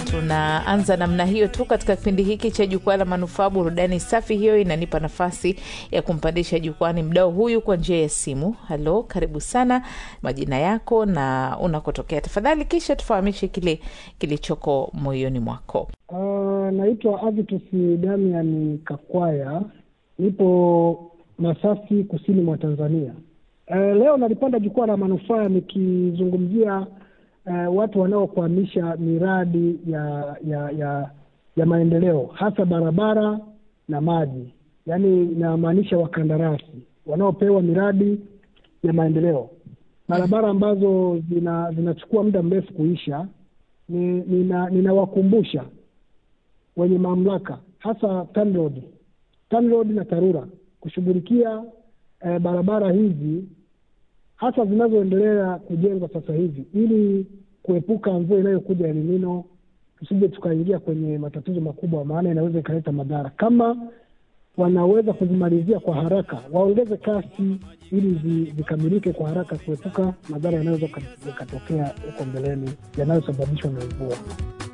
tunaanza namna hiyo tu katika kipindi hiki cha jukwaa la manufaa burudani safi. Hiyo inanipa nafasi ya kumpandisha jukwani mdao huyu kwa njia ya simu. Halo, karibu sana, majina yako na unakotokea tafadhali, kisha tufahamishe kile kilichoko moyoni mwako. Uh, naitwa Avitus Damian Kakwaya, nipo Masasi, kusini mwa Tanzania. Uh, leo nalipanda jukwaa la manufaa nikizungumzia uh, watu wanaokwamisha miradi ya ya ya ya maendeleo hasa barabara na maji, yaani inamaanisha wakandarasi wanaopewa miradi ya maendeleo, barabara ambazo zina zinachukua muda mrefu kuisha. Ni, nina ninawakumbusha wenye mamlaka hasa TANROADS, TANROADS na TARURA kushughulikia eh, barabara hizi hasa zinazoendelea kujengwa sasa hivi ili kuepuka mvua inayokuja El Nino, tusije tukaingia kwenye matatizo makubwa, maana inaweza ikaleta madhara. Kama wanaweza kuzimalizia kwa haraka, waongeze kasi ili zikamilike kwa haraka, kuepuka madhara yanayoweza yakatokea huko mbeleni yanayosababishwa na mvua.